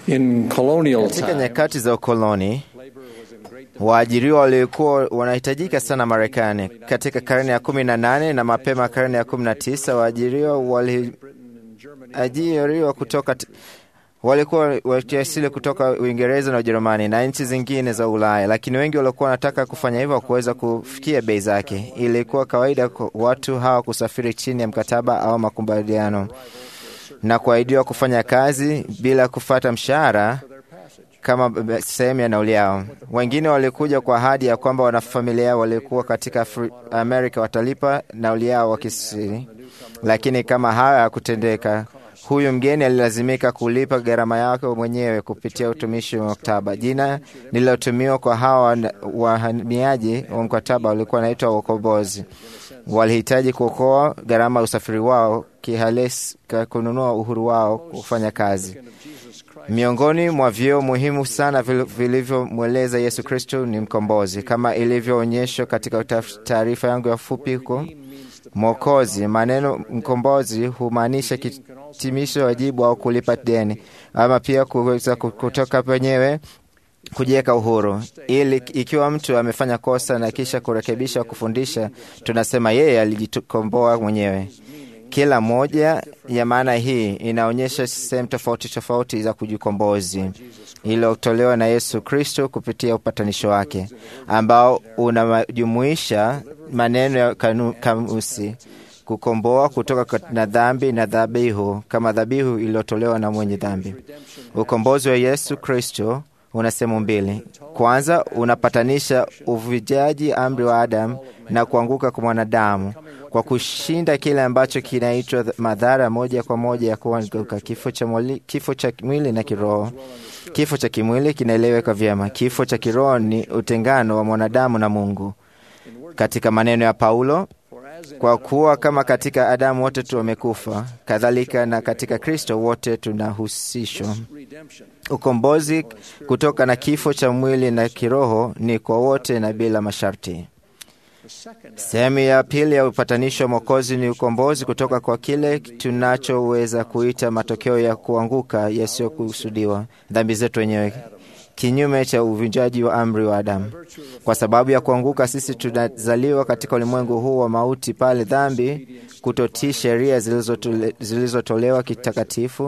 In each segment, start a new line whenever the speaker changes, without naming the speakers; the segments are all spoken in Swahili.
In colonial
Katika
time,
nyakati za ukoloni, waajiriwa walikuwa wanahitajika sana Marekani. Katika karne ya kumi na nane na mapema karne ya kumi na tisa waajiriwa waliajiriwa kutoka walikuwa wakiasili kutoka Uingereza na Ujerumani na nchi zingine za Ulaya, lakini wengi walikuwa wanataka kufanya hivyo kuweza kufikia bei zake. Ilikuwa kawaida kwa watu hawa kusafiri chini ya mkataba au makubaliano na kuahidiwa kufanya kazi bila kufata mshahara kama sehemu ya nauli yao. Wengine walikuja kwa ahadi ya kwamba wanafamilia walikuwa katika Afri Amerika watalipa nauli yao wakisiri, lakini kama haya hakutendeka, huyu mgeni alilazimika kulipa gharama yake mwenyewe kupitia utumishi wa maktaba. Jina lililotumiwa kwa hawa wahamiaji wa mkataba walikuwa wanaitwa wakombozi. Walihitaji kuokoa gharama ya usafiri wao kihalisi, kununua uhuru wao kufanya kazi. Miongoni mwa vyeo muhimu sana vilivyomweleza Yesu Kristo ni mkombozi, kama ilivyoonyeshwa katika taarifa yangu ya fupi huko Mwokozi. Maneno mkombozi humaanisha kitimisho wajibu au kulipa deni, ama pia kuweza kutoka penyewe kujiweka uhuru, ili ikiwa mtu amefanya kosa na kisha kurekebisha, kufundisha, tunasema yeye alijikomboa mwenyewe. Kila moja ya maana hii inaonyesha sehemu tofauti tofauti za kujikombozi iliyotolewa na Yesu Kristo kupitia upatanisho wake ambao unajumuisha maneno ya kamusi kukomboa kutoka na dhambi na dhabihu kama dhabihu iliyotolewa na mwenye dhambi. Ukombozi wa Yesu Kristo una sehemu mbili. Kwanza, unapatanisha uvujaji amri wa Adamu na kuanguka kwa mwanadamu kwa kushinda kile ambacho kinaitwa madhara moja kwa moja ya kuanguka, kifo cha mwili, kifo cha mwili na kiroho. Kifo cha kimwili kinaeleweka vyema. Kifo cha kiroho ni utengano wa mwanadamu na Mungu. Katika maneno ya Paulo, kwa kuwa kama katika Adamu wote tu wamekufa, kadhalika na katika Kristo wote tunahusishwa. Ukombozi kutoka na kifo cha mwili na kiroho ni kwa wote na bila masharti. Sehemu ya pili ya upatanisho wa Mwokozi ni ukombozi kutoka kwa kile tunachoweza kuita matokeo ya kuanguka yasiyokusudiwa, dhambi zetu wenyewe, kinyume cha uvunjaji wa amri wa Adamu. Kwa sababu ya kuanguka, sisi tunazaliwa katika ulimwengu huu wa mauti, pale dhambi, kutotii sheria zilizotolewa kitakatifu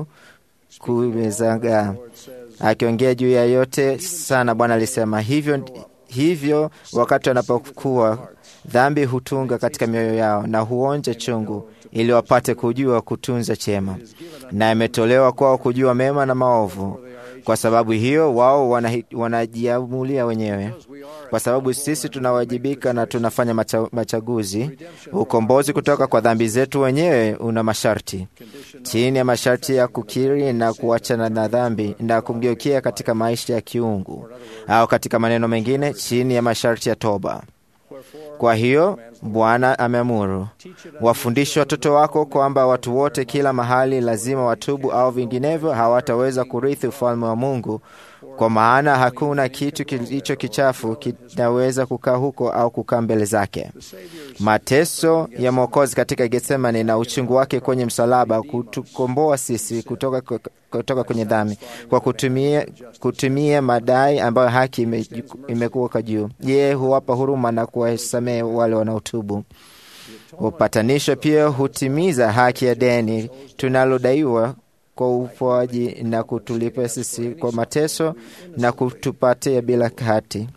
kumezagaa. Akiongea juu ya yote sana, Bwana alisema hivyo hivyo wakati wanapokuwa dhambi hutunga katika mioyo yao na huonja chungu, ili wapate kujua kutunza chema, na imetolewa kwao kujua mema na maovu. Kwa sababu hiyo wao wanajiamulia wenyewe. Kwa sababu sisi tunawajibika na tunafanya macha, machaguzi. Ukombozi kutoka kwa dhambi zetu wenyewe una masharti. Chini ya masharti ya kukiri na kuachana na dhambi na kumgeukia katika maisha ya kiungu, au katika maneno mengine, chini ya masharti ya toba. Kwa hiyo Bwana ameamuru, wafundishe watoto wako kwamba watu wote kila mahali lazima watubu, au vinginevyo hawataweza kurithi ufalme wa Mungu, kwa maana hakuna kitu kilicho kichafu kinaweza kukaa huko au kukaa mbele zake. Mateso ya Mwokozi katika Getsemani na uchungu wake kwenye msalaba kutukomboa sisi kutoka, kutoka kwenye dhambi kwa kutumia, kutumia madai ambayo haki imekuwa kwa juu. Yeye huwapa huruma na kuwasamehe wale wanaotubu. Upatanisho pia hutimiza haki ya deni tunalodaiwa kwa upoaji na kutulipa sisi kwa mateso na kutupatia bila hati.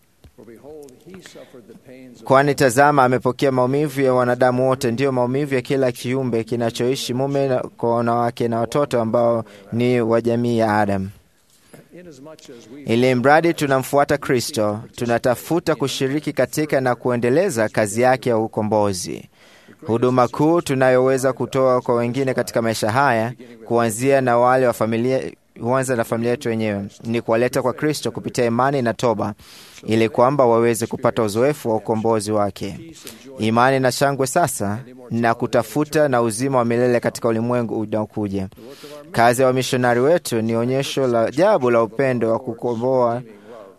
Kwani tazama, amepokea maumivu ya wanadamu wote, ndiyo maumivu ya kila kiumbe kinachoishi, mume kwa wanawake na watoto ambao ni wa jamii ya Adamu. Ili mradi tunamfuata Kristo, tunatafuta kushiriki katika na kuendeleza kazi yake ya ukombozi. Huduma kuu tunayoweza kutoa kwa wengine katika maisha haya, kuanzia na wale wa familia huanza na familia yetu wenyewe, ni kuwaleta kwa Kristo kupitia imani na toba, ili kwamba waweze kupata uzoefu wa ukombozi wake, imani na shangwe sasa, na kutafuta na uzima wa milele katika ulimwengu unaokuja. Kazi ya wamishonari wetu ni onyesho la ajabu la upendo wa kukomboa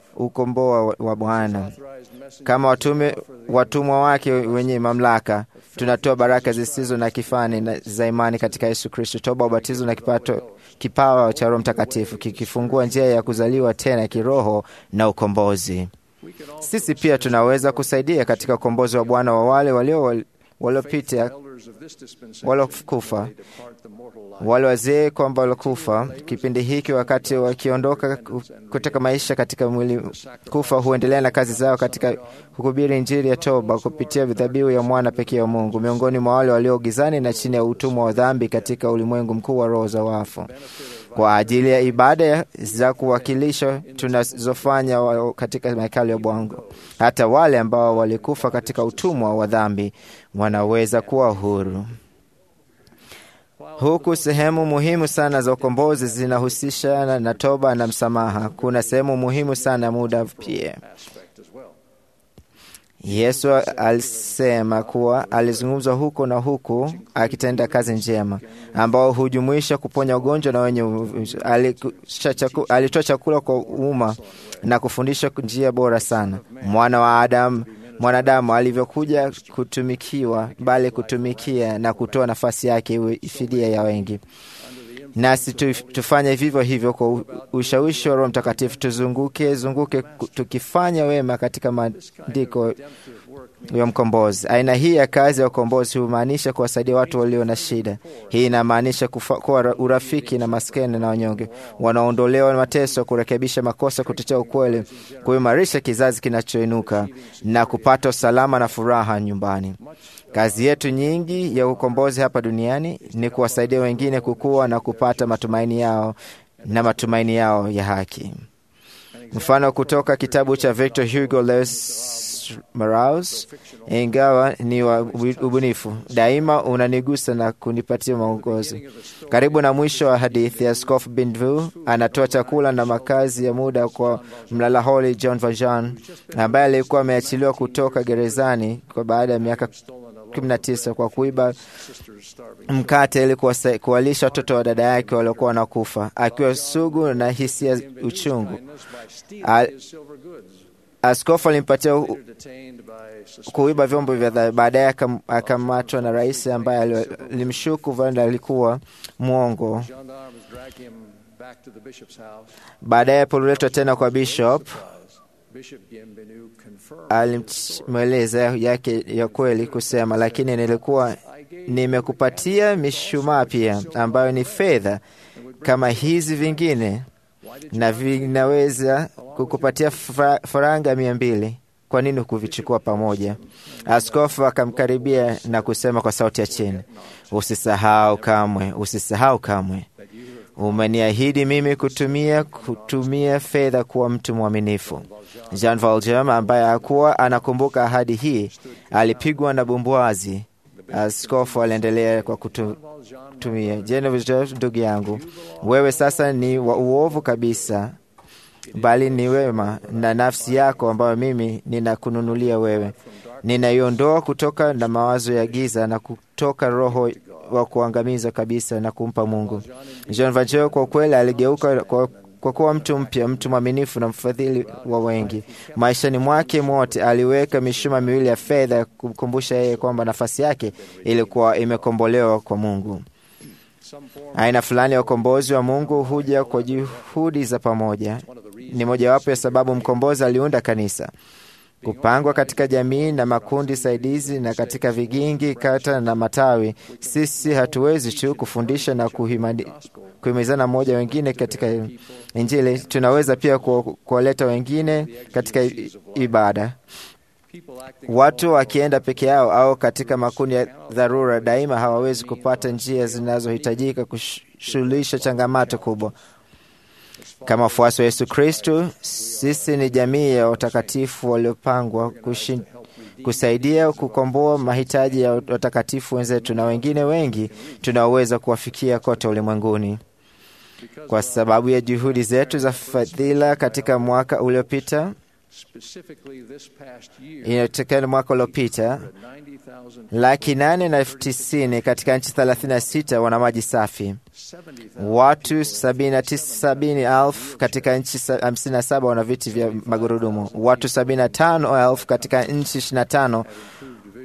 ukomboa wa Bwana. Kama watume watumwa wake wenye mamlaka, tunatoa baraka zisizo na kifani na za imani katika Yesu Kristo, toba, ubatizo na kipato, kipawa cha Roho Mtakatifu kikifungua njia ya kuzaliwa tena kiroho na ukombozi. Sisi pia tunaweza kusaidia katika ukombozi wa Bwana wa wale walio waliopita waliokufa, wale wazee kwamba waliokufa kipindi hiki, wakati wakiondoka kutoka maisha katika mwili kufa, huendelea na kazi zao katika kuhubiri Injili ya toba kupitia dhabihu ya mwana pekee wa Mungu miongoni mwa wale walio gizani na chini ya utumwa wa dhambi katika ulimwengu mkuu wa roho za wafu kwa ajili ya ibada za kuwakilisha tunazofanya katika mahekalu ya Bwana. Hata wale ambao walikufa katika utumwa wa dhambi wanaweza kuwa huru. Huku sehemu muhimu sana za ukombozi zinahusisha na toba na msamaha, kuna sehemu muhimu sana ya muda pia. Yesu alisema kuwa alizungumza huko na huku akitenda kazi njema, ambao hujumuisha kuponya ugonjwa na wenye. Alitoa chakula kwa umma na kufundisha njia bora sana mwana wa Adamu mwanadamu alivyokuja kutumikiwa, bali kutumikia na kutoa nafasi yake iwe fidia ya wengi. Nasi tufanye vivyo hivyo kwa ushawishi wa Roho Mtakatifu, tuzunguke zunguke tukifanya wema katika maandiko ya mkombozi. Aina hii ya kazi ya ukombozi humaanisha kuwasaidia watu walio na shida. Hii inamaanisha kuwa urafiki na maskini na wanyonge, wanaondolewa mateso, kurekebisha makosa, kutetea ukweli, kuimarisha kizazi kinachoinuka na kupata usalama na furaha nyumbani. Kazi yetu nyingi ya ukombozi hapa duniani ni kuwasaidia wengine kukua na kupata matumaini yao na matumaini yao ya haki. Mfano kutoka kitabu cha Victor Hugo Lewis Maraus, ingawa ni wa ubunifu, daima unanigusa na kunipatia maongozi. Karibu na mwisho wa hadithi, Askofu Benvu anatoa chakula na makazi ya muda kwa mlalaholi John Valjean ambaye alikuwa ameachiliwa kutoka gerezani kwa baada ya miaka 19 kwa kuiba mkate ili kuwalisha watoto wa dada yake waliokuwa wanakufa, akiwa sugu na hisia uchungu. Askofu alimpatia kuiba vyombo vya dhahabu. Baadaye akamatwa na rais ambaye alimshuku Vanda alikuwa mwongo. Baadaye poliletwa tena kwa bishop, alimweleza yake ya kweli kusema, lakini nilikuwa nimekupatia mishumaa pia ambayo ni fedha kama hizi vingine na vinaweza kukupatia faranga mia mbili. Kwa nini kuvichukua pamoja? Askofu akamkaribia na kusema kwa sauti ya chini, usisahau kamwe, usisahau kamwe, umeniahidi mimi kutumia kutumia fedha kuwa mtu mwaminifu. Jean Valjean ambaye hakuwa anakumbuka ahadi hii alipigwa na bumbwazi. Askofu aliendelea kwa kutumia Genevieve, ndugu yangu, wewe sasa ni wa uovu kabisa, bali ni wema na nafsi yako ambayo mimi ninakununulia wewe. Ninaiondoa kutoka na mawazo ya giza na kutoka roho wa kuangamiza kabisa na kumpa Mungu. Jean Valjean kwa kweli aligeuka kwa kwa kuwa mtu mpya, mtu mwaminifu na mfadhili wa wengi. Maishani mwake mwote aliweka mishuma miwili ya fedha kumkumbusha yeye kwamba nafasi yake ilikuwa imekombolewa kwa Mungu. Aina fulani ya ukombozi wa Mungu huja kwa juhudi za pamoja. Ni mojawapo ya sababu mkombozi aliunda kanisa kupangwa katika jamii na makundi saidizi na katika vigingi, kata na matawi. Sisi hatuwezi tu kufundisha na kuhimizana mmoja wengine katika Injili, tunaweza pia kuwaleta wengine katika ibada. Watu wakienda peke yao au katika makundi ya dharura, daima hawawezi kupata njia zinazohitajika kushughulisha changamoto kubwa. Kama wafuasi wa Yesu Kristo, sisi ni jamii ya watakatifu waliopangwa kusaidia kukomboa mahitaji ya watakatifu wenzetu na wengine wengi tunaoweza kuwafikia kote ulimwenguni. Kwa sababu ya juhudi zetu za fadhila katika mwaka uliopita, inatokana mwaka uliopita laki nane na elfu tisini katika nchi thelathini na sita wana maji safi. Watu sabini na tisa sabini elfu katika nchi hamsini na saba wana viti vya magurudumu. Watu sabini na tano elfu katika nchi ishirini na tano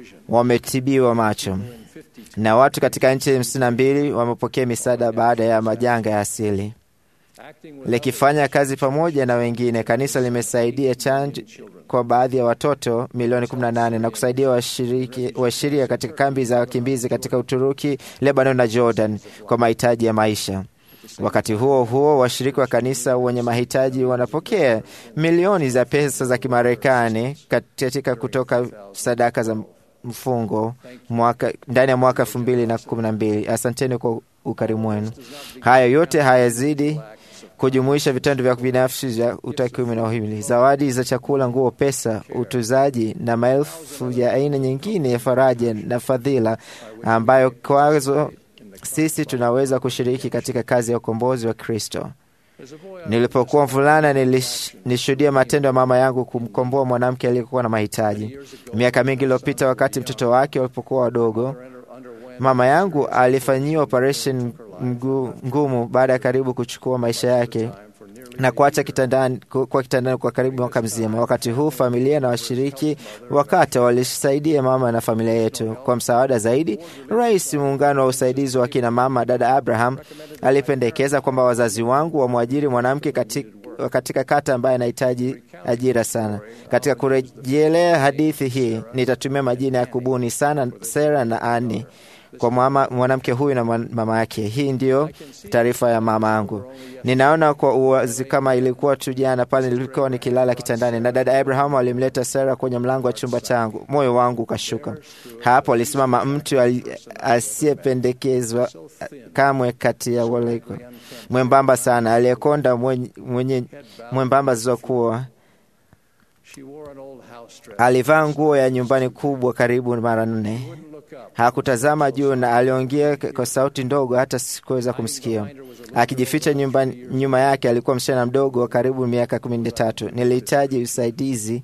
wametibiwa macho na watu katika nchi hamsini na mbili wamepokea misaada baada ya majanga ya asili. Likifanya kazi pamoja na wengine, kanisa limesaidia chanjo kwa baadhi ya watoto milioni 18 na kusaidia washiriki washiria katika kambi za wakimbizi katika Uturuki, Lebanon na Jordan kwa mahitaji ya maisha. Wakati huo huo, washiriki wa kanisa wenye mahitaji wanapokea milioni za pesa za Kimarekani katika kutoka sadaka za mfungo mwaka, ndani ya mwaka elfu mbili na kumi na mbili. Asanteni kwa ukarimu wenu. Haya yote hayazidi kujumuisha vitendo vya binafsi vya utakiumi na uhimili, zawadi za chakula, nguo, pesa, utuzaji na maelfu ya aina nyingine ya faraja na fadhila ambayo kwazo sisi tunaweza kushiriki katika kazi ya ukombozi wa Kristo. Nilipokuwa mvulana nilishuhudia matendo ya mama yangu kumkomboa mwanamke aliyekuwa na mahitaji. Miaka mingi iliyopita, wakati mtoto wake walipokuwa wadogo, mama yangu alifanyiwa operesheni ngumu baada ya karibu kuchukua maisha yake na kuacha kitandani, kwa kitandani kwa karibu mwaka mzima. Wakati huu familia na washiriki wakata walisaidia mama na familia yetu. Kwa msaada zaidi, rais muungano wa usaidizi wa kina mama, dada Abraham, alipendekeza kwamba wazazi wangu wamwajiri mwanamke katika, katika kata ambaye anahitaji ajira sana. Katika kurejelea hadithi hii, nitatumia majina ya kubuni sana, Sera na Ani kwa mwanamke huyu na mama yake. Hii ndiyo taarifa ya mama yangu. Ninaona kwa uwazi kama ilikuwa tu jana pale nilikuwa nikilala kitandani na dada Abraham alimleta Sara kwenye mlango wa chumba changu. Moyo wangu ukashuka. Hapo alisimama mtu asiyependekezwa kamwe kati ya wale, mwembamba sana, aliyekonda, mwenye, mwenye mwembamba zilizokuwa alivaa nguo ya nyumbani kubwa karibu mara nne. Hakutazama juu na aliongea kwa sauti ndogo, hata sikuweza kumsikia. Akijificha nyumba, nyuma yake alikuwa msichana mdogo wa karibu miaka kumi na tatu. Nilihitaji usaidizi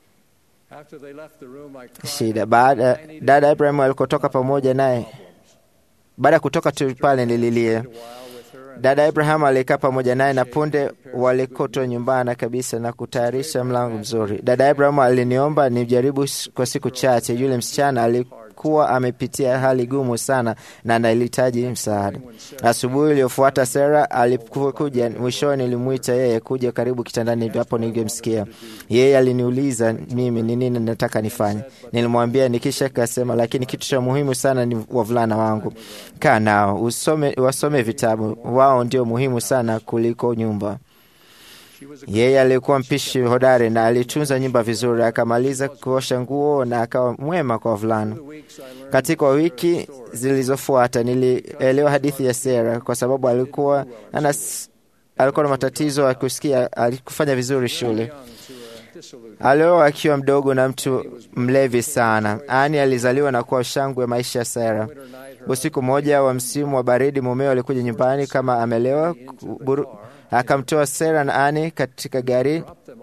shida. Baada dada Ibrahim alikotoka pamoja naye, baada ya kutoka tu pale nililia. Dada Abraham alikaa pamoja naye na punde walikotwa nyumbani kabisa na kutayarisha mlango mzuri. Dada Abraham aliniomba nijaribu kwa siku chache. Yule msichana alikuwa amepitia hali gumu sana na anahitaji msaada. Asubuhi iliyofuata Sara alikuja, mwishoni nilimwita yeye kuja karibu kitandani, hapo ningemsikia yeye. Aliniuliza mimi ni nini nataka nifanye. Nilimwambia nikisha kasema, lakini kitu cha muhimu sana ni wavulana wangu, kaa nao usome, wasome vitabu wao ndio muhimu sana kuliko nyumba. Yeye alikuwa mpishi hodari na alitunza nyumba vizuri. Akamaliza kuosha nguo na akawa mwema kwa wavulana. Katika wiki zilizofuata, nilielewa hadithi ya Sera kwa sababu alikuwa anas, alikuwa na matatizo ya kusikia. Alikufanya vizuri shule. Alioa akiwa mdogo na mtu mlevi sana. Ani alizaliwa na kuwa shangwe maisha ya Sera. Usiku mmoja wa msimu wa baridi, mumeo alikuja nyumbani kama amelewa, akamtoa Sera na Ani katika gari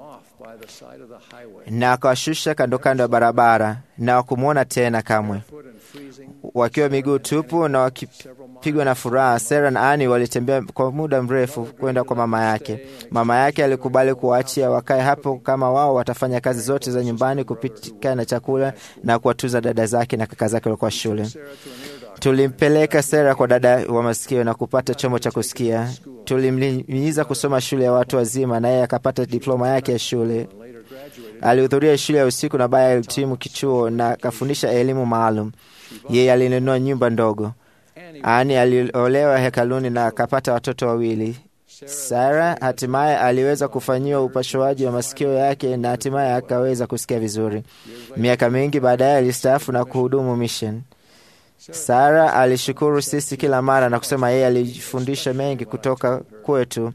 na akawashusha kando kando ya barabara, na wakumwona tena kamwe. Wakiwa miguu tupu na wakipigwa na furaha, Sera na Ani walitembea kwa muda mrefu kwenda kwa mama yake. Mama yake alikubali kuwaachia wakae hapo kama wao watafanya kazi zote za nyumbani, kupika na chakula na kuwatuza dada zake na kaka zake walikuwa shule. Tulimpeleka Sera kwa dada wa masikio na kupata chombo cha kusikia. Tulimhimiza kusoma shule ya watu wazima na yeye akapata diploma yake ya shule. Alihudhuria shule ya usiku na baadaye alitimu kichuo na akafundisha elimu maalum. Yeye alinunua nyumba ndogo. Ani aliolewa hekaluni na akapata watoto wawili. Sara hatimaye aliweza kufanyiwa upasuaji wa masikio yake na hatimaye akaweza kusikia vizuri. Miaka mingi baadaye alistaafu na kuhudumu mission. Sara alishukuru sisi kila mara na kusema yeye alifundisha mengi kutoka kwetu,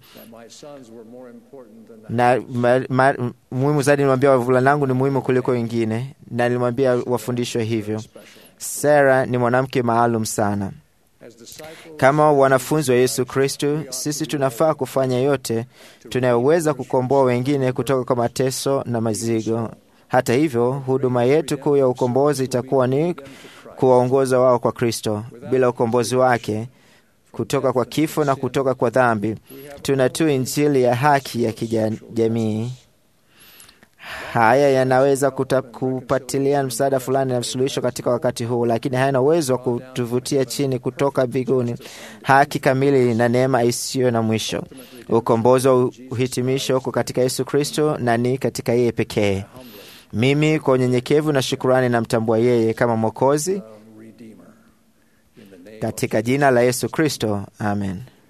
na muhimu zaidi, nilimwambia wavulanangu ni muhimu kuliko wengine, na nilimwambia wafundishwe hivyo. Sara ni mwanamke maalum sana. Kama wanafunzi wa Yesu Kristo, sisi tunafaa kufanya yote tunayoweza kukomboa wengine kutoka kwa mateso na mazigo. Hata hivyo, huduma yetu kuu ya ukombozi itakuwa ni kuwaongoza wao kwa Kristo. Bila ukombozi wake kutoka kwa kifo na kutoka kwa dhambi, tuna tu injili ya haki ya kijamii. Haya yanaweza kuta- kupatilia msaada fulani na suluhisho katika wakati huu, lakini hayana uwezo wa kutuvutia chini kutoka mbinguni haki kamili na neema isiyo na mwisho. Ukombozi wa uhitimisho uko katika Yesu Kristo na ni katika yeye pekee. Mimi kwa unyenyekevu na shukurani namtambua yeye kama Mwokozi
Redeemer. In the name
katika jina la Yesu Kristo, amen.